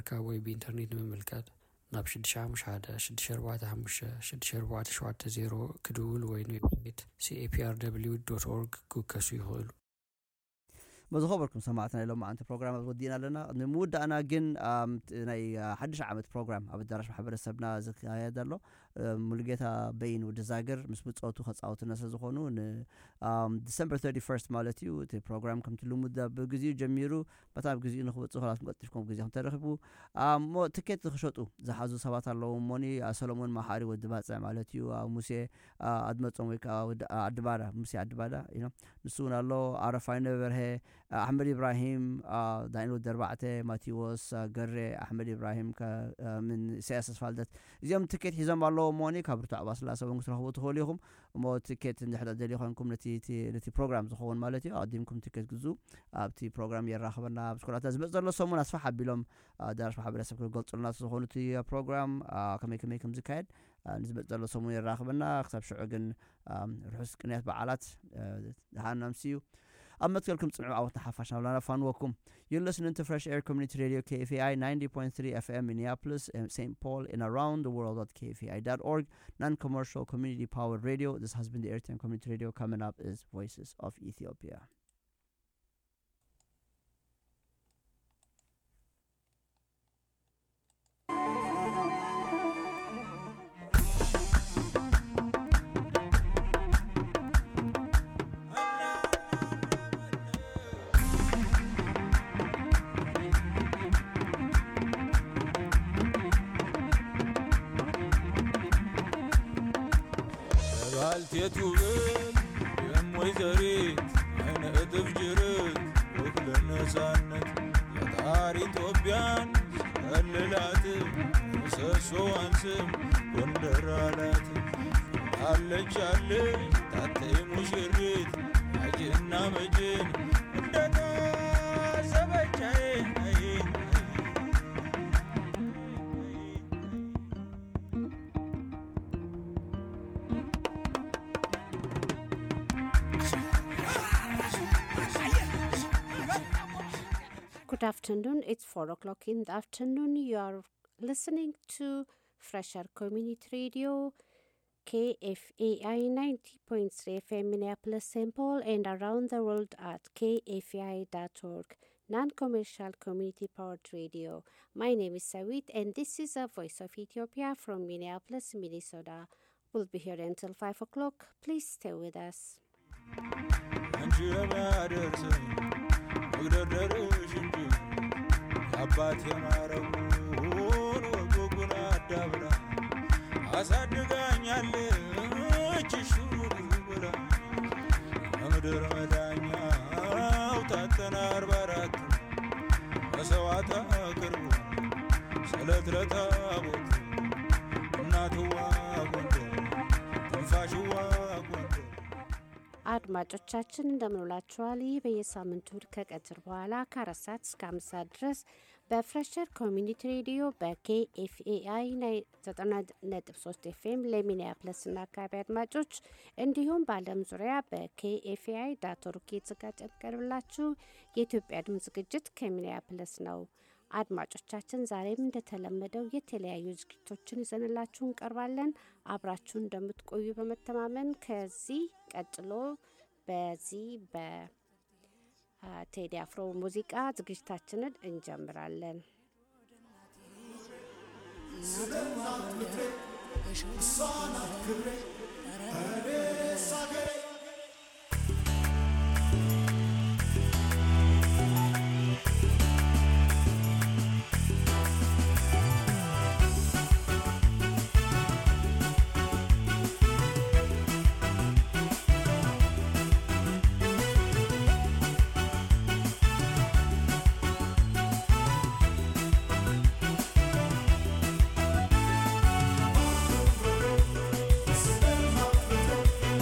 ኮምፒተርካ ወይ ብኢንተርኔት ንምምልከት ናብ 656645640 ክድውል ወይ ንዌብሳይት caprw ኦርግ ክውከሱ ይኽእሉ በዚ ኸበርኩም ሰማዕትና ኢሎም ማዓንቲ ፕሮግራማት ወዲእና ኣለና ንምውዳእና ግን ናይ ሓድሽ ዓመት ፕሮግራም ኣብ ኣዳራሽ ማሕበረሰብና ዝካየድ ኣሎ ሙሉጌታ በይን ወዲ ዛግር ምስ ምፀወቱ ከፃወትና ስለ ዝኾኑ ንዲሰምበር 31 ማለት እዩ እቲ ፕሮግራም ከምቲ ልሙድ ብግዚኡ ጀሚሩ በታ ብ ግዚኡ ንክብፅእ ኮላት ንቀጢፍኩም ጊዜ ተረኪቡ ሞ ትኬት ክሸጡ ዝሓዙ ሰባት ኣለዉ እሞኒ ሰሎሞን ማሓሪ ወዲ ባፅዕ ማለት እዩ ሙሴ ኣድመፆም ወይከዓ ኣዲባዳ ሙሴ ኣዲባዳ ንሱ እውን ኣሎ ዓረፋይ ነበርሀ ኣሕመድ ኢብራሂም ዳንኤል ወዲ ኣርባዕተ ማቴዎስ ገሬ ኣሕመድ ኢብራሂም ምን ኢሳያስ ኣስፋልደት እዚኦም ትኬት ሒዞም ኣለዎ እሞኒ ካብ ርቱዕ ኣባስላሰ እውን ክትረክቡ ትኽእሉ ኢኹም እሞ ትኬት እንድሕዳ ደልዩ ኮንኩም ነቲ ፕሮግራም ዝኸውን ማለት እዩ ኣዲምኩም ትኬት ግዙ ኣብቲ ፕሮግራም የራኽበና ብስኮላታ ዝመፅ ዘሎ ሰሙን ኣስፋሕ ኣቢሎም ኣዳራሽ ማሕበረሰብ ክገልፁልና ዝኾኑ እቲ ፕሮግራም ከመይ ከመይ ከም ዝካየድ ንዝመፅ ዘሎ ሰሙን የራኽበና ክሳብ ሽዑ ግን ርሑስ ቅንያት በዓላት ሃናምሲ እዩ ኣብ መትከልኩም ፅንዑ ዓወትና ሓፋሽ ናብላና ፋንወኩም You're listening to Fresh Air Community Radio KFAI 90.3 FM Minneapolis and St. Paul and around the world at KFAI.org, non-commercial community powered radio. This has been the Airtime Community Radio. Coming up is Voices of Ethiopia. ባልቴቱ ብል የም ወይዘሪት አይነ እጥፍ ጅርት ውክለ ነፃነት ፈጣሪ ኢትዮጵያን ከልላት ምሰሶዋን ስም ጎንደር አላት አለች አለች ታተይ ሙሽሪት አጅና መጅን እንደታሰበቻዬ Good afternoon. It's 4 o'clock in the afternoon. You are listening to Fresher Community Radio, KFAI 90.3 FM Minneapolis, St. Paul, and around the world at kfai.org, non commercial community powered radio. My name is Sawit, and this is a Voice of Ethiopia from Minneapolis, Minnesota. We'll be here until 5 o'clock. Please stay with us. አንቺ የሚያደርሰኝ መግደርደርሽ እንጂ አባት የማረጉን ወጎጉን አዳብራ አሳድጋኛለች ሹር ብላ ከምድር መዳኛው ታተና አርባ አራት መሰዋዕት አቅርቡ ስለት ለታቦት እናትዋ ጎንደር ትንፋሽዋ ጎንደር አድማጮቻችን እንደምንውላችኋል። ይህ በየሳምንቱ እሁድ ከቀትር በኋላ ከአራት ሰዓት እስከ አምስት ሰዓት ድረስ በፍሬሸር ኮሚኒቲ ሬዲዮ በኬኤፍኤአይ ዘጠና ነጥብ ሶስት ኤፍኤም ለሚኒያፕለስ እና አካባቢ አድማጮች እንዲሁም በዓለም ዙሪያ በኬኤፍኤአይ ዳት ኦርግ የተዘጋጀ የሚቀርብላችሁ የኢትዮጵያ ድምፅ ዝግጅት ከሚኒያፕለስ ነው። አድማጮቻችን ዛሬም እንደተለመደው የተለያዩ ዝግጅቶችን ይዘንላችሁ እንቀርባለን። አብራችሁን እንደምትቆዩ በመተማመን ከዚህ ቀጥሎ በዚህ በቴዲ አፍሮ ሙዚቃ ዝግጅታችንን እንጀምራለን። Thank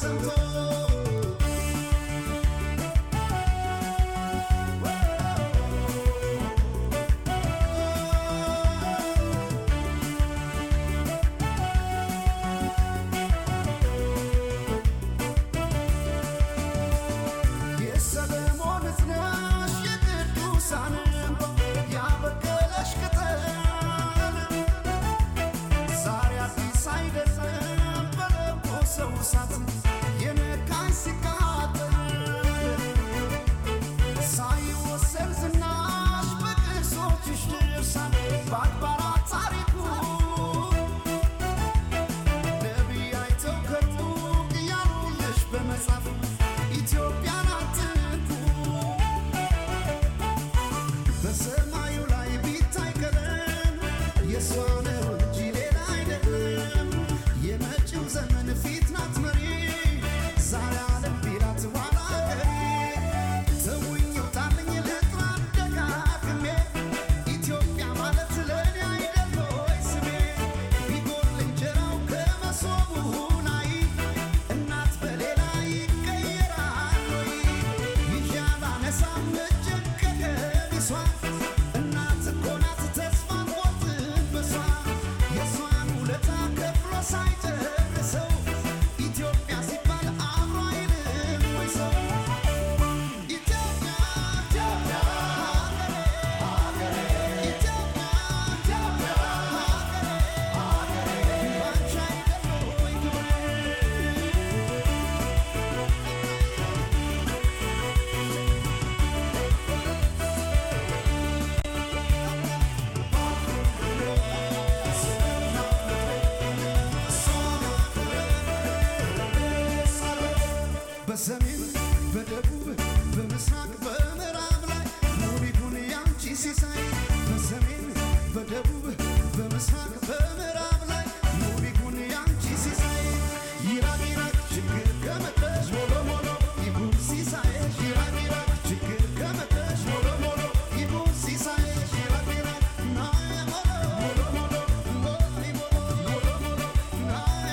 በሰሜን በደቡብ በምስራቅ በምዕራብ ላይ ሙሉ ይሁን ያንቺ ሲሳይ በሰሜን በደቡብ በምስራቅ በምዕራብ ላይ ሙሉ ይሁን ያንቺ ሲሳይ ይራቅ ይራቅ ችግር ከመጣሽ ሞሎ ሞሎ ይሁን ሲሳይሽ ይራቅ ይራቅ ችግር ከመጣሽ ሞሎ ሞሎ ይሁን ሲሳይሽ ይራቅ ይራቅ ናዬ ሞሎ ሞሎ ሞሎ ሞሎ ሞሎ ሞሎ ናዬ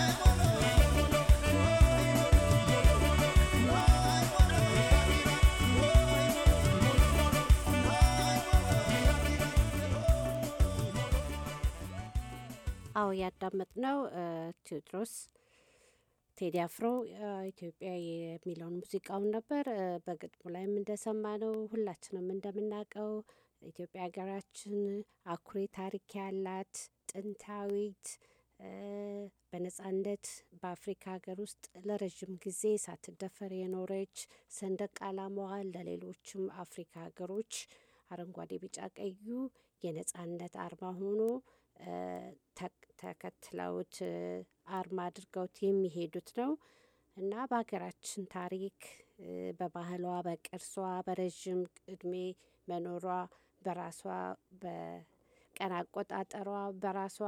ሞሎ አዎ ያዳመጥነው ቴዎድሮስ ቴዲ አፍሮ ኢትዮጵያ የሚለውን ሙዚቃውን ነበር። እ፣ በግጥሙ ላይም እንደሰማነው ሁላችንም እንደምናውቀው ኢትዮጵያ ሀገራችን አኩሪ ታሪክ ያላት ጥንታዊት እ፣ በነጻነት በአፍሪካ ሀገር ውስጥ ለረዥም ጊዜ ሳትደፈር የኖረች ሰንደቅ ዓላማዋ ለሌሎችም አፍሪካ ሀገሮች አረንጓዴ፣ ቢጫ፣ ቀዩ የነጻነት አርማ ሆኖ እ፣ ተክ- ተከትለውት እ፣ አርማ አድርገውት የሚሄዱት ነው እና በሀገራችን ታሪክ እ፣ በባህሏ፣ በቅርሷ በረዥም እድሜ መኖሯ በራሷ በቀን አቆጣጠሯ በራሷ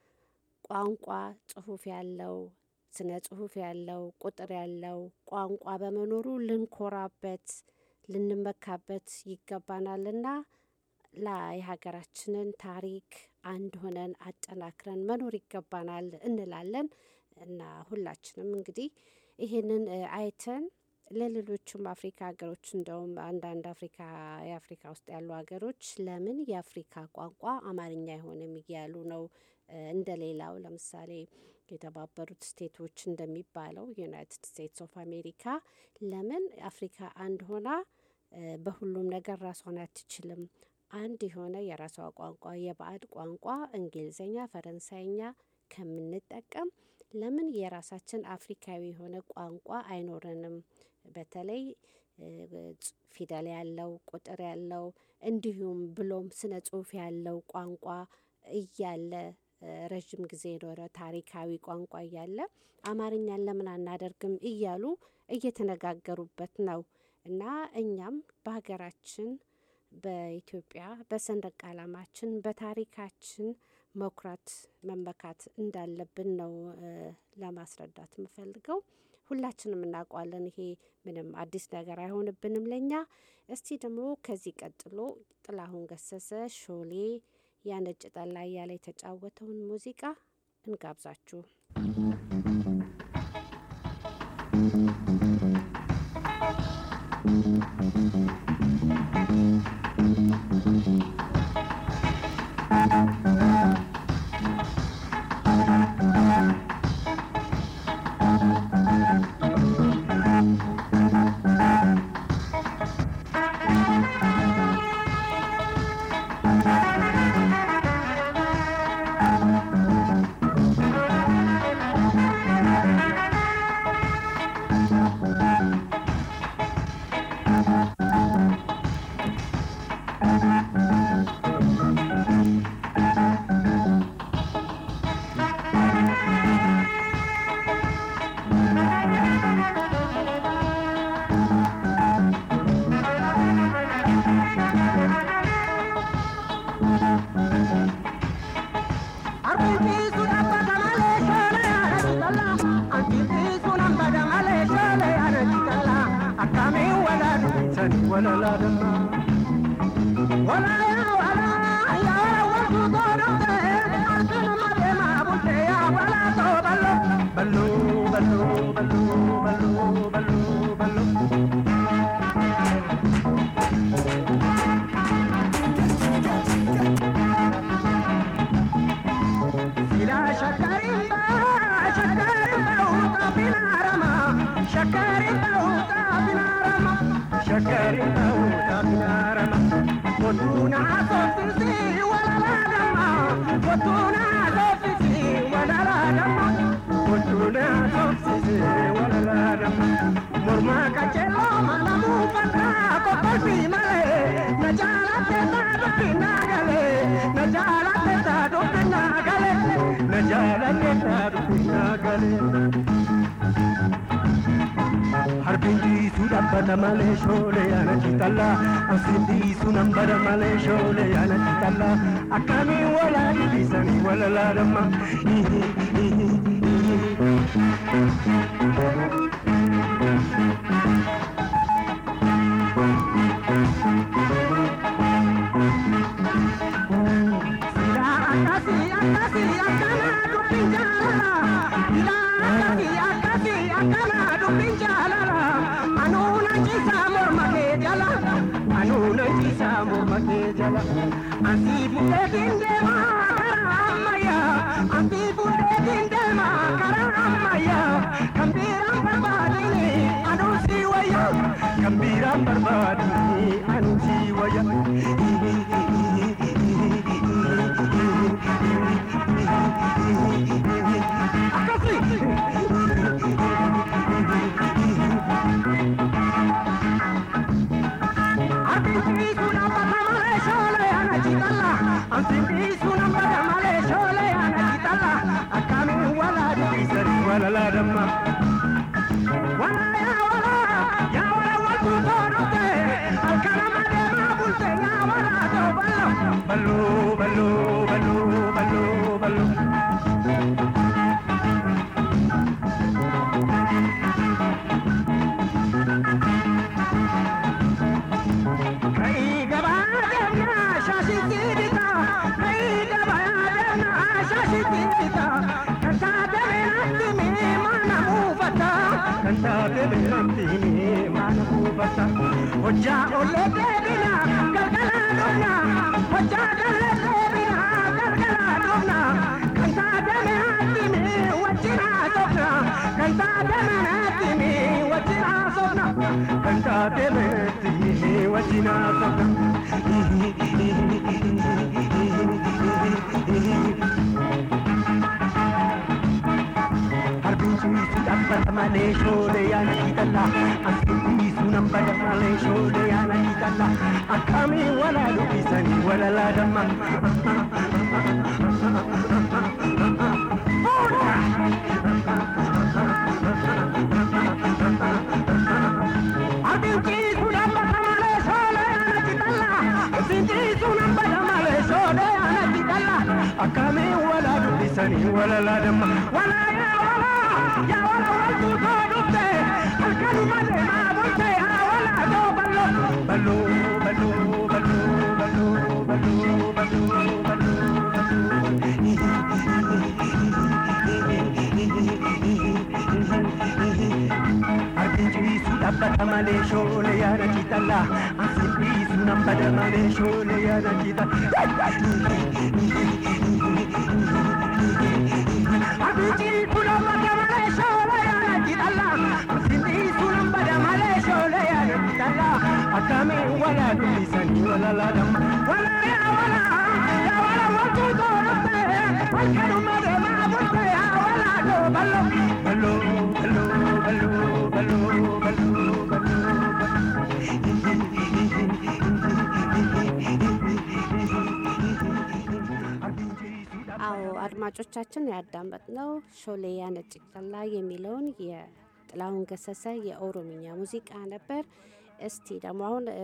ቋንቋ ጽሁፍ ያለው ስነ ጽሁፍ ያለው ቁጥር ያለው ቋንቋ በመኖሩ ልንኮራበት ልንመካበት ይገባናልና ላ የሀገራችንን ታሪክ አንድ ሆነን አጠናክረን መኖር ይገባናል እንላለን እና ሁላችንም እንግዲህ ይህንን እ፣ አይተን ለሌሎቹም አፍሪካ ሀገሮች እንደውም አንዳንድ አፍሪካ የአፍሪካ ውስጥ ያሉ ሀገሮች ለምን የአፍሪካ ቋንቋ አማርኛ አይሆንም እያሉ ነው። እ፣ እንደ ሌላው ለምሳሌ የተባበሩት ስቴቶች እንደሚባለው ዩናይትድ ስቴትስ ኦፍ አሜሪካ ለምን አፍሪካ አንድ ሆና እ፣ በሁሉም ነገር ራሷን አትችልም? አንድ የሆነ የራሷ ቋንቋ የባዕድ ቋንቋ እንግሊዝኛ፣ ፈረንሳይኛ ከምንጠቀም ለምን የራሳችን አፍሪካዊ የሆነ ቋንቋ አይኖረንም? በተለይ እ፣ ጽ- ፊደል ያለው ቁጥር ያለው እንዲሁም ብሎም ስነ ጽሁፍ ያለው ቋንቋ እያለ እ፣ ረዥም ጊዜ የኖረ ታሪካዊ ቋንቋ እያለ አማርኛን ለምን አናደርግም እያሉ እየተነጋገሩበት ነው እና እኛም በሀገራችን በኢትዮጵያ በሰንደቅ ዓላማችን በታሪካችን መኩራት መመካት እንዳለብን ነው እ፣ ለማስረዳት የምፈልገው። ሁላችንም እናውቀዋለን። ይሄ ምንም አዲስ ነገር አይሆንብንም ለኛ። እስቲ ደግሞ ከዚህ ቀጥሎ ጥላሁን ገሰሰ ሾሌ ያነጭ ጠላ እያለ የተጫወተውን ሙዚቃ እንጋብዛችሁ። malee shoolee ana jitalla asindi sunan bara malee shoolee ana jitalla akkamiin walaa dhiisanii walalaadhamma. Akkasii akkasii akkana dubbiin jaalala. Ilaa akkasii akkasii akkana dubbiin jaalala. Anuuna ciisaa morma kee jala. Anuuna ciisaa morma kee jala. Asii bukeetiin deemaa karaa ammayyaa. Asii bukeetiin deemaa karaa ammayyaa. Kan biiraan barbaadini anuu sii wayya. Kan biiraan barbaadini anuu sii wayya. Ballo, ballo, ballo, ballo, ballo. Kai gaba demna shashi tirita, kai gaba demna shashi tirita. Kanta deme nanti me mana mufata, kanta deme nanti me mana mufata. Hojja olle debina galgala dona, hojja galle debina galgala dona. Kanta deme nanti me wajjina sofna, kanta deme nanti me wajjina sofna, kanta deme nanti me wajjina sofna. Harbisu dabbata malee shoolee yaana kitalla Asirriisu nan bada malee shoolee yaana kitalla Akkamiin walaa dubbisanii walalaa damma Harbisu dabbata malee shoolee yaana kitalla Asirriisu nan bada malee shoolee yaana kitalla Akkamiin walaa dubbisanii walalaa damma Walaa yaa walaa yaa walaa waltuu too dhufte halkanuma deemaa bulte yaa walaa too ballo ballo ballo ballo ballo ballo ballo ballo bada malee shoolee yaada ciitalla asiin dhiisu nan bada malee shoolee yaada ciitalla. Abincii kuna bada malee shoolee yaada ciitalla asiin dhiisu nan bada malee shoolee yaada ciitalla akkamiin walaa dubbisanii walalaadhaan walaa yaa walaa yaa walaa wantu toorate halkanuma deemaa bultee yaa walaa doo ballo ballo ballo ballo ballo ballo ballo አዎ አድማጮቻችን ያዳመጥነው ሾሌያ ነጭ ጠላ የሚለውን የጥላሁን ገሰሰ የኦሮምኛ ሙዚቃ ነበር። እስቲ ደግሞ አሁን እ፣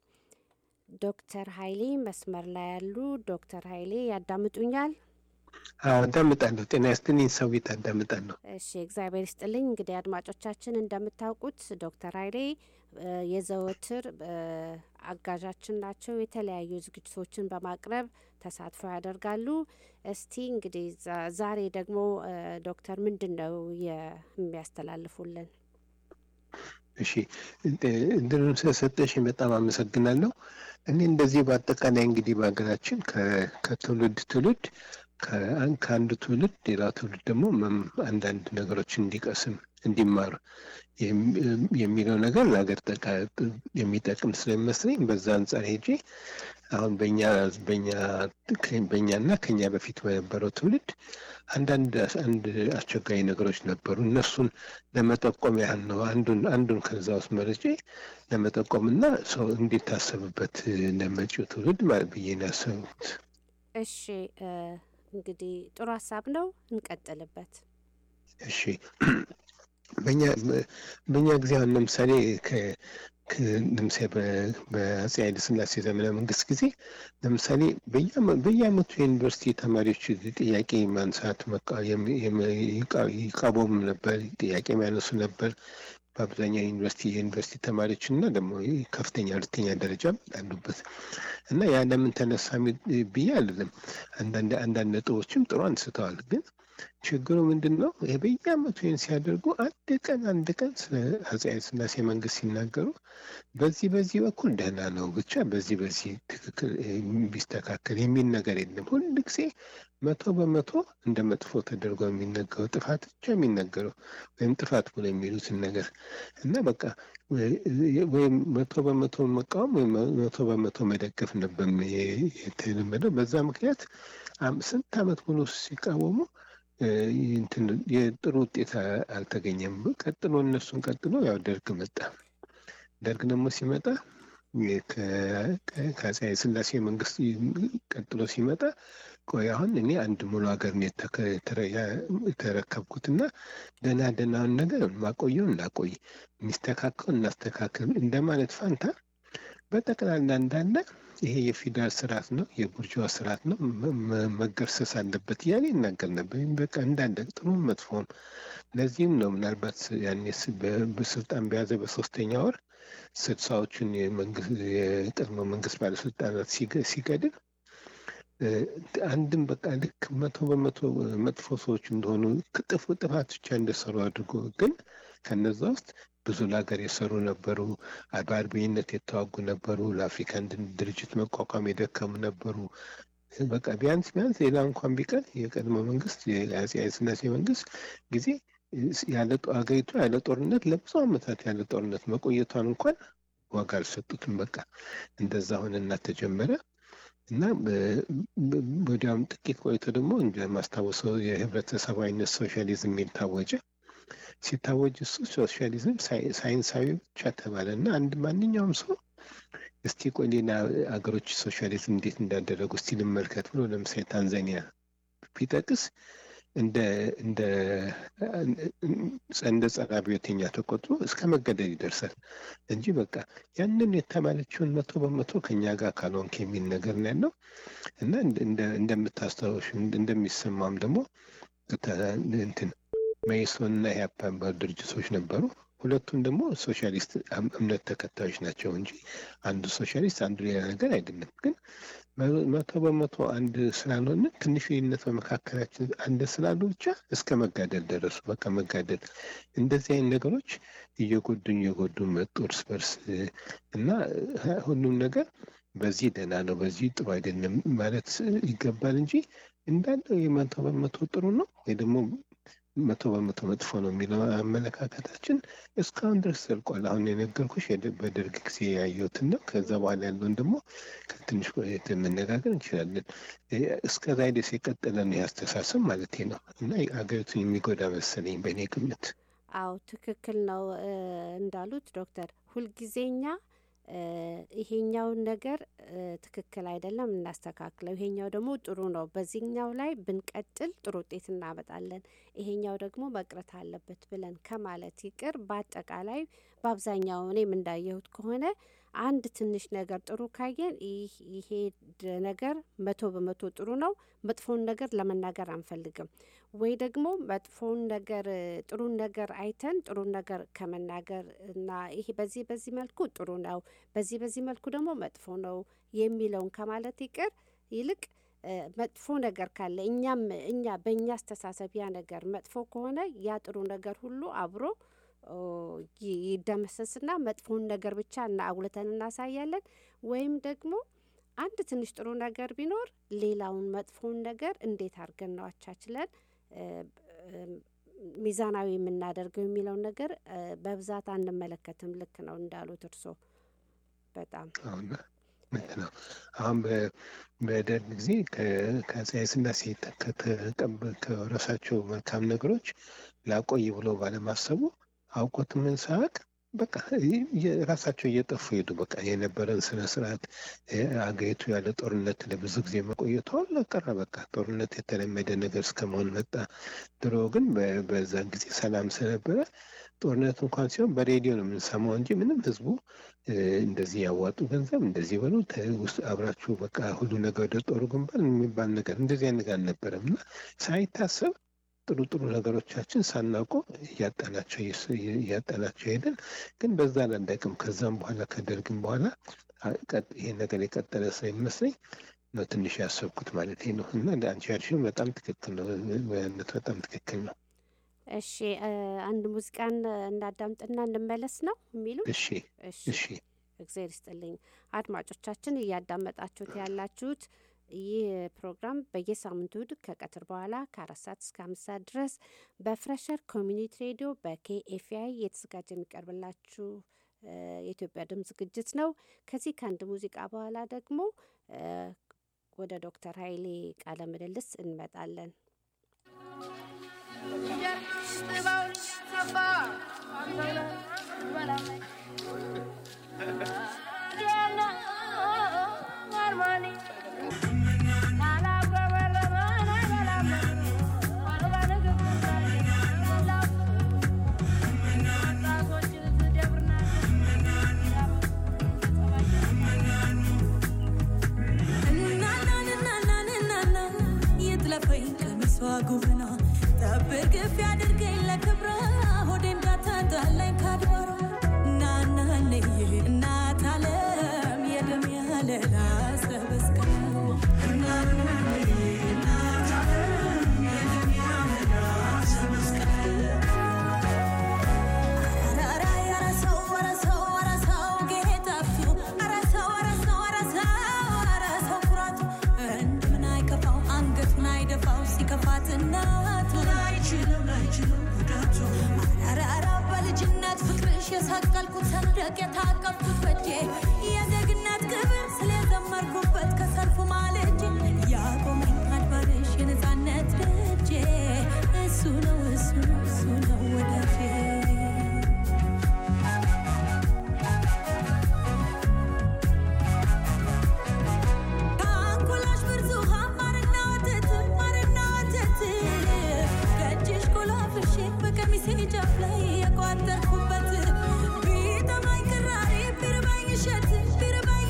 ዶክተር ኃይሌ መስመር ላይ ያሉ ዶክተር ኃይሌ ያዳምጡኛል? አዳምጣለሁ። ጤና ይስጥልኝ ሰዊት፣ አዳምጣለሁ። እሺ እግዚአብሔር ይስጥልኝ። እንግዲህ አድማጮቻችን እንደምታውቁት ዶክተር ኃይሌ እ፣ የዘወትር እ፣ አጋዣችን ናቸው። የተለያዩ ዝግጅቶችን በማቅረብ ተሳትፎ ያደርጋሉ። እስቲ እንግዲህ ዛ- ዛሬ ደግሞ እ፣ ዶክተር ምንድን ነው የሚያስተላልፉልን? እሺ እድሉን ስለሰጠሽኝ በጣም አመሰግናለሁ። እኔ እንደዚህ በአጠቃላይ እንግዲህ በሀገራችን ከ- ከትውልድ ትውልድ ከአን- ከአንዱ ትውልድ ሌላ ትውልድ ደግሞ መም- አንዳንድ ነገሮችን እንዲቀስም እንዲማር የሚ- የሚለው ነገር ለሀገር ጠቃ- የሚጠቅም ስለሚመስለኝ በዛ አንጻር ሄጄ አሁን በኛ በኛ በእኛና ከኛ በፊት በነበረው ትውልድ አንዳንድ አንድ አስቸጋሪ ነገሮች ነበሩ። እነሱን ለመጠቆም ያህል ነው። አንዱን አንዱን ከዛ ውስጥ መርጬ ለመጠቆም እና ሰው እንዲታሰብበት ለመጪው ትውልድ ማለት ብዬ ነው ያሰብኩት። እሺ እ፣ እንግዲህ ጥሩ ሀሳብ ነው፣ እንቀጥልበት። እሺ በእኛ በእኛ ጊዜ አሁን ለምሳሌ ከ- ከ- ለምሳሌ በ- በአፄ ኃይለ ሥላሴ ዘመነ መንግስት ጊዜ ለምሳሌ በየዓመ- በየዓመቱ የዩኒቨርሲቲ ተማሪዎች ጥያቄ ማንሳት መቃ- የሚ- የሚ- ይቃ- ይቃወሙ ነበር፣ ጥያቄ የሚያነሱ ነበር። በአብዛኛው ዩኒቨርሲቲ የዩኒቨርሲቲ ተማሪዎች እና ደግሞ ከፍተኛ ሁለተኛ ደረጃ አሉበት እና ያ ለምን ተነሳ ሚ- ብዬ አልልም። አንዳንድ አንዳንድ ነጥቦችም ጥሩ አንስተዋል ግን ችግሩ ምንድን ነው? ይሄ በየዓመቱ ይህን ሲያደርጉ አንድ ቀን አንድ ቀን ስለ አፄ ኃይለ ሥላሴ መንግስት ሲናገሩ በዚህ በዚህ በኩል ደህና ነው ብቻ በዚህ በዚህ ትክክል እ፣ ቢስተካከል የሚል ነገር የለም። ሁል ጊዜ መቶ በመቶ እንደ መጥፎ ተደርጎ የሚነገረው ጥፋት ብቻ የሚነገረው ወይም ጥፋት ብሎ የሚሉትን ነገር እና በቃ ወ- ወይም መቶ በመቶ መቃወም ወይም መቶ በመቶ መደገፍ ነበር የ- የተለመደው። በዛ ምክንያት አም- ስንት ዓመት ሙሉ ሲቃወሙ እ፣ እንትን የጥሩ ውጤት አ- አልተገኘም። ቀጥሎ እነሱን ቀጥሎ ያው ደርግ መጣ። ደርግ ደግሞ ሲመጣ የ- ከ- ከ- ከአፄ ኃይለ ሥላሴ መንግስት ቀጥሎ ሲመጣ ቆይ አሁን እኔ አንድ ሙሉ ሀገር ነው የተከ- የተረ- ያ- የተረከብኩትና ደህና ደህናውን ነገር ማቆየው እናቆይ፣ የሚስተካከል እናስተካከል እንደማለት ፋንታ በጠቅላላ እንዳለ ይሄ የፊውዳል ስርዓት ነው፣ የቡርዥዋ ስርዓት ነው፣ መ- መ- መገርሰስ አለበት እያለ ይናገር ነበር። ይህም በቃ እንዳለ ጥሩም መጥፎም። ለዚህም ነው ምናልባት ያኔ ስ- በ- በስልጣን በያዘ በሶስተኛ ወር ስልሳዎቹን የመንግስት የቀድሞ መንግስት ባለስልጣናት ሲገ- ሲገድል እ፣ አንድም በቃ ልክ መቶ በመቶ መጥፎ ሰዎች እንደሆኑ ጥፉ ጥፋት ብቻ እንደሰሩ አድርጎ ግን ከነዛ ውስጥ ብዙ ለሀገር የሰሩ ነበሩ። በአርበኝነት የተዋጉ ነበሩ። ለአፍሪካ አንድነት ድርጅት መቋቋም የደከሙ ነበሩ። በቃ ቢያንስ ቢያንስ ሌላ እንኳን ቢቀር የቀድሞ መንግስት የአፄ ኃይለ ሥላሴ መንግስት ጊዜ ያለ ጦ- ሀገሪቱ ያለ ጦርነት ለብዙ ዓመታት ያለ ጦርነት መቆየቷን እንኳን ዋጋ አልሰጡትም። በቃ እንደዛ ሆነና ተጀመረ እና በ- በ- ወዲያውም ጥቂት ቆይቶ ደግሞ እንደማስታወሰው የህብረተሰባዊነት ሶሻሊዝም የሚል ታወጀ። ሲታወጅ እሱ ሶሻሊዝም ሳይ- ሳይንሳዊ ብቻ ተባለ እና አንድ ማንኛውም ሰው እስቲ ቆይ ሌላ አገሮች ሶሻሊዝም እንዴት እንዳደረጉ እስቲ ልመልከት ብሎ ለምሳሌ ታንዛኒያ ቢጠቅስ እንደ እንደ እንደ ጸረ አብዮተኛ ተቆጥሮ እስከ መገደል ይደርሳል እንጂ በቃ ያንን የተባለችውን መቶ በመቶ ከኛ ጋር ካልሆንክ የሚል ነገር ነው ያለው እና እንደ- እንደ- እንደምታስታውሽ እንደሚሰማም ደግሞ ተ- እንትን መኢሶን እና ኢህአፓ የሚባሉ ድርጅቶች ነበሩ። ሁለቱም ደግሞ ሶሻሊስት እም- እምነት ተከታዮች ናቸው እንጂ አንዱ ሶሻሊስት አንዱ ሌላ ነገር አይደለም። ግን መቶ በመቶ አንድ ስላልሆነ ትንሽ ልዩነት በመካከላችን አንድ ስላሉ ብቻ እስከ መጋደል ደረሱ። በቃ መጋደል እንደዚህ አይነት ነገሮች እየጎዱኝ እየጎዱን መጡ እርስ በርስ እና ሁሉም ነገር በዚህ ደህና ነው፣ በዚህ ጥሩ አይደለም ማለት ይገባል እንጂ እንዳለው የመቶ በመቶ ጥሩ ነው ወይ ደግሞ መቶ በመቶ መጥፎ ነው የሚለው አመለካከታችን እስካሁን ድረስ ዘልቋል። አሁን የነገርኩሽ በደርግ ጊዜ ያየሁትን ነው። ከዛ በኋላ ያለውን ደግሞ ከትንሽ ቆየት መነጋገር እንችላለን። እስከዛ ድረስ የቀጠለ ነው ያስተሳሰብ ማለት ነው እና አገሪቱን የሚጎዳ መሰለኝ በእኔ ግምት። አዎ ትክክል ነው እንዳሉት ዶክተር ሁልጊዜኛ ይሄኛውን ነገር ትክክል አይደለም እናስተካክለው፣ ይሄኛው ደግሞ ጥሩ ነው፣ በዚህኛው ላይ ብንቀጥል ጥሩ ውጤት እናመጣለን፣ ይሄኛው ደግሞ መቅረት አለበት ብለን ከማለት ይቅር በአጠቃላይ በአብዛኛው እኔም እንዳየሁት ከሆነ አንድ ትንሽ ነገር ጥሩ ካየን ይሄ ነገር መቶ በመቶ ጥሩ ነው፣ መጥፎውን ነገር ለመናገር አንፈልግም። ወይ ደግሞ መጥፎውን ነገር ጥሩን ነገር አይተን ጥሩን ነገር ከመናገር እና ይሄ በዚህ በዚህ መልኩ ጥሩ ነው፣ በዚህ በዚህ መልኩ ደግሞ መጥፎ ነው የሚለውን ከማለት ይቅር ይልቅ መጥፎ ነገር ካለ እኛም እኛ በእኛ አስተሳሰብ ያ ነገር መጥፎ ከሆነ ያ ጥሩ ነገር ሁሉ አብሮ ይደመሰስና መጥፎውን ነገር ብቻ እና አጉልተን እናሳያለን። ወይም ደግሞ አንድ ትንሽ ጥሩ ነገር ቢኖር ሌላውን መጥፎውን ነገር እንዴት አድርገን ነው አቻችለን ሚዛናዊ የምናደርገው የሚለውን ነገር በብዛት አንመለከትም። ልክ ነው እንዳሉት እርሶ በጣም ልክ ነው። አሁን በደርግ ጊዜ ከአፄ ኃይለሥላሴ ከወረሳቸው መልካም ነገሮች ላቆይ ብሎ ባለማሰቡ አውቆት ምን ሳያውቅ በቃ ራሳቸው እየጠፉ ሄዱ። በቃ የነበረን ስነ ስርዓት አገሪቱ ያለ ጦርነት ለብዙ ጊዜ መቆየቱ አሁን ቀረ። በቃ ጦርነት የተለመደ ነገር እስከመሆን መጣ። ድሮ ግን በዛን ጊዜ ሰላም ስለነበረ ጦርነት እንኳን ሲሆን በሬዲዮ ነው የምንሰማው እንጂ ምንም ህዝቡ እንደዚህ ያዋጡ ገንዘብ እንደዚህ በሉ ውስጥ አብራችሁ በቃ ሁሉ ነገር ወደ ጦሩ ግንባር የሚባል ነገር እንደዚህ አይነት ነገር አልነበረም እና ሳይታሰብ ጥሩ ጥሩ ነገሮቻችን ሳናውቀው እያጣናቸው እያጣናቸው ሄደን ግን በዛ አላለቅም። ከዛም በኋላ ከደርግም በኋላ ይሄ ነገር የቀጠለ ስለሚመስለኝ ነው ትንሽ ያሰብኩት ማለት ነው። እና አንቺ ያልሽው በጣም ትክክል ነው፣ በጣም ትክክል ነው። እሺ አንድ ሙዚቃን እናዳምጥና እንመለስ ነው የሚሉ እሺ እሺ። እግዜር ይስጥልኝ አድማጮቻችን፣ እያዳመጣችሁት ያላችሁት ይህ ፕሮግራም በየሳምንቱ እሁድ ከቀትር በኋላ ከአራት ሰዓት እስከ አምስት ሰዓት ድረስ በፍሬሸር ኮሚኒቲ ሬዲዮ በኬኤፍአይ እየተዘጋጀ የሚቀርብላችሁ የኢትዮጵያ ድምፅ ዝግጅት ነው። ከዚህ ከአንድ ሙዚቃ በኋላ ደግሞ ወደ ዶክተር ኃይሌ ቃለ ምልልስ እንመጣለን። ጉብና ጠብር ግፍ ያድርገኝ ለክብረ ሆዴ እንዳታጣላኝ ካድባሯ እናናንዬ እናት አለም የደም ያለላ ሰበስቀ ሲከፋት እናቱ አራራ በልጅነት ፍቅርሽ የሰቀልኩት ሰንደቅ የታቀፍኩት በጄ የዜግነት ክብር ስለዘመርኩበት ከሰልፉ ማለጄ ያቆመኝ አድባርሽ የነፃነት ደጄ እሱ ነው እሱ ነው እሱ ነው ወዳጄ ከአንጎላሽ ብርቱካን ማርና ወተት ማርና ወተት ከእጅሽ ጎላፍሼ በቀሚሴ ጫፍ ላይ የቋጠርኩበት ቢጠማኝ ቅራሪ ቢርባኝ እሸት ቢርባኝ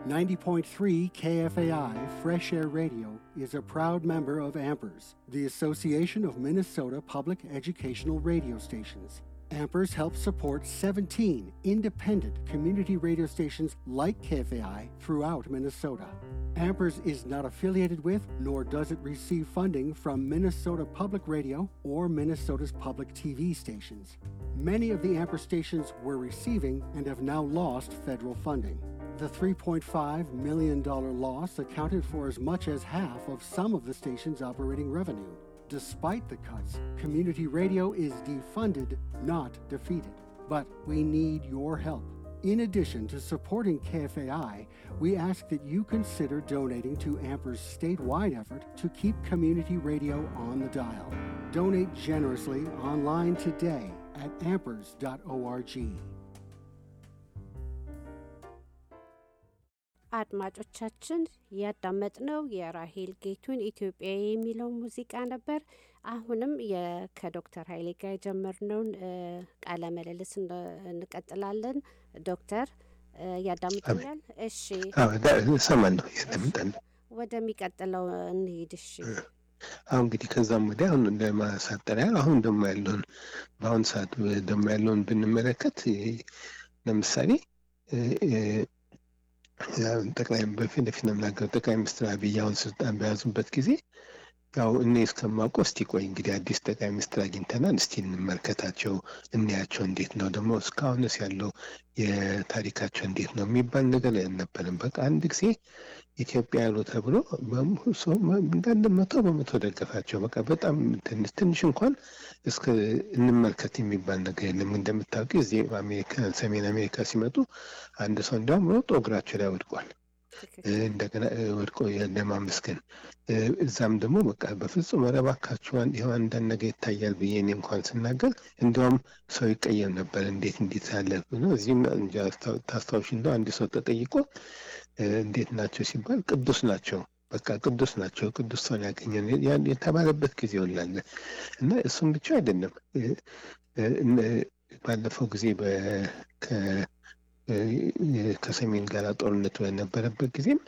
90.3 KFAI Fresh Air Radio is a proud member of AMPERS, the Association of Minnesota Public Educational Radio Stations. AMPERS helps support 17 independent community radio stations like KFAI throughout Minnesota. AMPERS is not affiliated with, nor does it receive funding from Minnesota Public Radio or Minnesota's public TV stations. Many of the AMPERS stations were receiving and have now lost federal funding. The $3.5 million loss accounted for as much as half of some of the station's operating revenue. Despite the cuts, community radio is defunded, not defeated. But we need your help. In addition to supporting KFAI, we ask that you consider donating to AMPER's statewide effort to keep community radio on the dial. Donate generously online today at ampers.org. አድማጮቻችን ያዳመጥነው የራሄል ጌቱን ኢትዮጵያ የሚለው ሙዚቃ ነበር። አሁንም የ- ከዶክተር ኃይሌ ጋር የጀመርነውን እ፣ ቃለ ምልልስ እንደ- እንቀጥላለን። ዶክተር እ፣ ያዳምጡኛል? እሺ፣ እሰማለሁ እያዳምጣለሁ። ወደሚቀጥለው እንሂድ። እሺ፣ አሁን እንግዲህ ከዛም ወዲያ አሁን ለማሳጠር ያህል አሁን ደግሞ ያለውን በአሁን ሰዓት ደግሞ ያለውን ብንመለከት እ፣ ለምሳሌ እ፣ እ፣ ያው ጠቅላይ በፊት ለፊት ነው የምናገረው ጠቅላይ ሚኒስትር አብይ አሁን ስልጣን በያዙበት ጊዜ ያው እኔ እስከማውቀው እስቲ ቆይ እንግዲህ አዲስ ጠቅላይ ሚኒስትር አግኝተናል፣ እስቲ እንመልከታቸው፣ እንያቸው እንዴት ነው ደግሞ እስካሁንስ ያለው የታሪካቸው እንዴት ነው የሚባል ነገር አልነበረም። በቃ አንድ ጊዜ ኢትዮጵያ ያሉ ተብሎ በሙ- ሰው መ- እንዳለ መቶ በመቶ ደገፋቸው። በቃ በጣም ትንሽ ትንሽ እንኳን እስከ እንመልከት የሚባል ነገር የለም። እንደምታውቂ እዚህ አሜሪካ ሰሜን አሜሪካ ሲመጡ አንድ ሰው እንዲያውም ሮጦ እግራቸው ላይ ወድቋል። እ፣ እንደገና እ፣ ወድቆ ለማመስገን እ፣ እዛም ደግሞ በቃ በፍጹም ኧረ እባካችሁ አንድ- ይኸው አንዳንድ ነገር ይታያል ብዬ እኔ እንኳን ስናገር እንዲያውም ሰው ይቀየም ነበር። እንዴት እንዴት ያለ ብሎ እዚህም እንጃ አስታው- ታስታውሽ እንደው አንድ ሰው ተጠይቆ እ፣ እንዴት ናቸው ሲባል ቅዱስ ናቸው በቃ ቅዱስ ናቸው ቅዱስ ሰውን ያገኘን ያን የተባለበት ጊዜ ይውላለ እና እሱም ብቻ አይደለም እ፣ እ፣ እነ- ባለፈው ጊዜ በ ከ- እ፣ ከሰሜን ጋር ጦርነት በነበረበት ጊዜም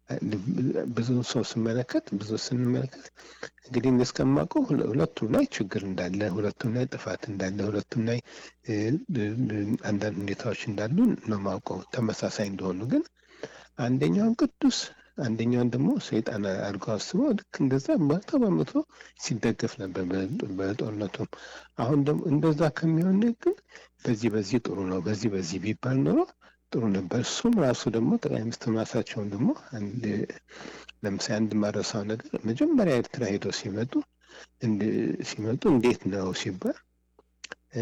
ብዙ ሰው ስመለከት ብዙ ስንመለከት እንግዲህ እኔ እስከማውቀው ሁለ- ሁለቱም ላይ ችግር እንዳለ ሁለቱም ላይ ጥፋት እንዳለ ሁለቱም ላይ እ፣ እ፣ እ፣ አንዳንድ ሁኔታዎች እንዳሉ ነው ማውቀው ተመሳሳይ እንደሆኑ ግን አንደኛውን ቅዱስ አንደኛውን ደግሞ ሰይጣን አድርገው አስበው ልክ እንደዛ መቶ በመቶ ሲደገፍ ነበር በ- በጦርነቱም አሁን ደግሞ እንደዛ ከሚሆን ግን በዚህ በዚህ ጥሩ ነው በዚህ በዚህ ቢባል ኖሮ ጥሩ ነበር። እሱም ራሱ ደግሞ ጠቅላይ ሚኒስትር ራሳቸውን ደግሞ አንድ ለምሳሌ አንድ ማረሳው ነገር መጀመሪያ ኤርትራ ሄደው ሲመጡ እንድ- ሲመጡ እንዴት ነው ሲባል እ፣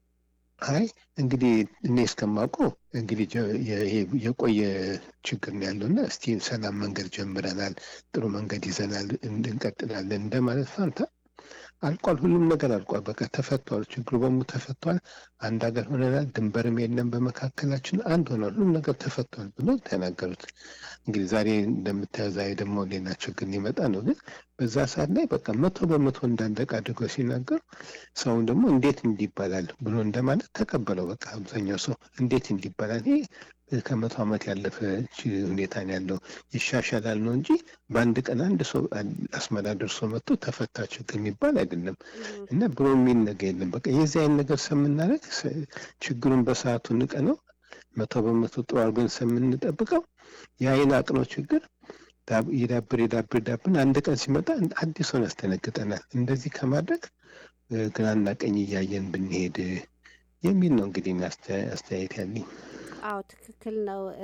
አይ እንግዲህ እኔ እስከማውቀው እንግዲህ ጀ- የ- ይሄ የቆየ ችግር ነው ያለው እና እስቲ ሰላም መንገድ ጀምረናል፣ ጥሩ መንገድ ይዘናል፣ እን- እንቀጥላለን እንደማለት ፋንታ አልቋል። ሁሉም ነገር አልቋል። በቃ ተፈቷል። ችግሩ በሙሉ ተፈቷል። አንድ ሀገር ሆነናል። ድንበርም የለም በመካከላችን አንድ ሆኗል። ሁሉም ነገር ተፈቷል ብሎ ተናገሩት። እንግዲህ ዛሬ እንደምታየው ዛሬ ደግሞ ሌላ ችግር ሊመጣ ነው። ግን በዛ ሰዓት ላይ በቃ መቶ በመቶ እንዳለቀ አድርገው ሲናገሩ ሰውን ደግሞ እንዴት እንዲባላል ብሎ እንደማለት ተቀበለው። በቃ አብዛኛው ሰው እንዴት እንዲባላል ይሄ ከመቶ ዓመት ያለፈ ች- ሁኔታ ነው ያለው ይሻሻላል ነው እንጂ በአንድ ቀን አንድ ሰው አስመራ ደርሶ መጥቶ ተፈታ ችግር የሚባል አይደለም እና ብሎ የሚል ነገር የለም። በቃ የዚህ አይነት ነገር ሰምናደርግ ችግሩን በሰዓቱ ንቀ ነው መቶ በመቶ ጥሩ አድርገን ሰምንጠብቀው የአይን አቅኖ ችግር ዳብ- ይዳብር ይዳብር ይዳብር አንድ ቀን ሲመጣ አዲስ ሆነ ያስደነግጠናል። እንደዚህ ከማድረግ እ፣ ግራና ቀኝ እያየን ብንሄድ የሚል ነው እንግዲህ እኔ አስተያ- አስተያየት ያለኝ። አዎ ትክክል ነው። እ፣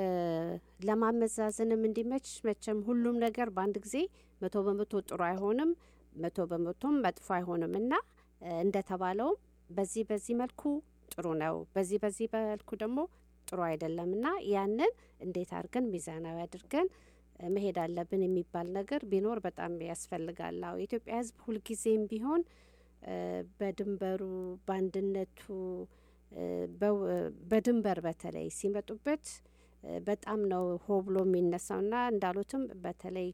ለማመዛዘንም እንዲመች መቼም ሁሉም ነገር በአንድ ጊዜ መቶ በመቶ ጥሩ አይሆንም፣ መቶ በመቶም መጥፎ አይሆንም እና እ፣ እንደተባለውም በዚህ በዚህ መልኩ ጥሩ ነው፣ በዚህ በዚህ መልኩ ደግሞ ጥሩ አይደለም እና ያንን እንዴት አድርገን ሚዛናዊ አድርገን እ፣ መሄድ አለብን የሚባል ነገር ቢኖር በጣም ያስፈልጋል። አዎ የኢትዮጵያ ሕዝብ ሁልጊዜም ቢሆን እ፣ በድንበሩ በአንድነቱ እ፣ በው- በድንበር በተለይ ሲመጡበት እ፣ በጣም ነው ሆ ብሎ የሚነሳው እና እንዳሉትም በተለይ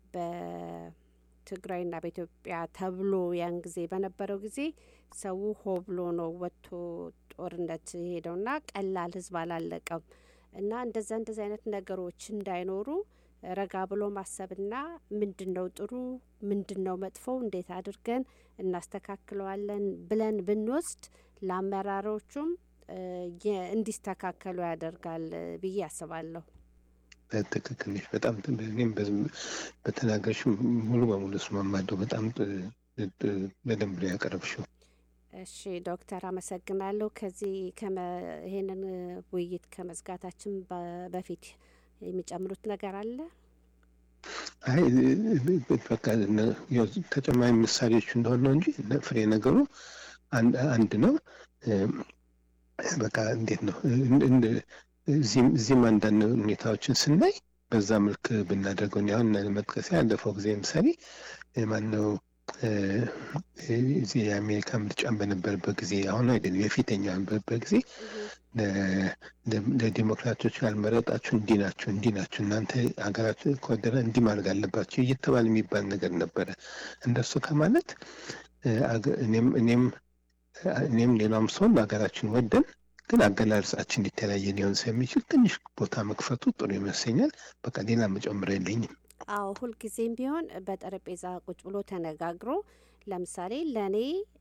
በትግራይና በኢትዮጵያ ተብሎ ያን ጊዜ በነበረው ጊዜ ሰው ሆ ብሎ ነው ወጥቶ ጦርነት የሄደውና ቀላል ህዝብ አላለቀም እና እንደዛ እንደዚ አይነት ነገሮች እንዳይኖሩ ረጋ ብሎ ማሰብና ምንድን ነው ጥሩ ምንድን ነው መጥፎ እንዴት አድርገን እናስተካክለዋለን ብለን ብንወስድ ለአመራሮቹም እ፣ የ- እንዲስተካከሉ ያደርጋል እ፣ ብዬ አስባለሁ። ትክክል ነሽ። በጣም ጥ- እኔም በዝም- በተናገርሽ ሙሉ በሙሉ እስማማለሁ። በጣም ጥ- ጥ- በደንብ ነው ያቀረብሽው። እሺ ዶክተር አመሰግናለሁ። ከዚህ ከመ- ይሄንን እ፣ ውይይት ከመዝጋታችን በ- በፊት የሚጨምሩት ነገር አለ? አይ በቃ እነ- ያው ተጨማሪ ምሳሌዎች እንደሆነ ነው እንጂ እነ- ፍሬ ነገሩ አንድ አንድ ነው። እም፣ በቃ እንዴት ነው እን- እን- እዚህም እዚህም አንዳንድ ሁኔታዎችን ስናይ በዛ መልክ ብናደርገው እኔ አሁን መጥቀስ ያለፈው ጊዜ ምሳሌ ማነው እዚህ የአሜሪካ ምርጫን በነበረበት ጊዜ አሁን አይደለም የፊተኛው በነበረበት ጊዜ ለ- ለ- ለዲሞክራቶች ያልመረጣችሁ እንዲህ ናቸው እንዲህ ናቸው እናንተ ሀገራችሁ ከወደረ እንዲህ ማድረግ አለባቸው እየተባለ የሚባል ነገር ነበረ። እንደሱ ከማለት እ፣ አገ- እኔም እኔም እኔም ሌላም ሰውን ሀገራችን ወደን ግን አገላለጻችን የተለያየ ሊሆን ስለሚችል ትንሽ ቦታ መክፈቱ ጥሩ ይመስለኛል። በቃ ሌላ መጨመር የለኝም። አዎ ሁልጊዜም ቢሆን በጠረጴዛ ቁጭ ብሎ ተነጋግሮ ለምሳሌ ለእኔ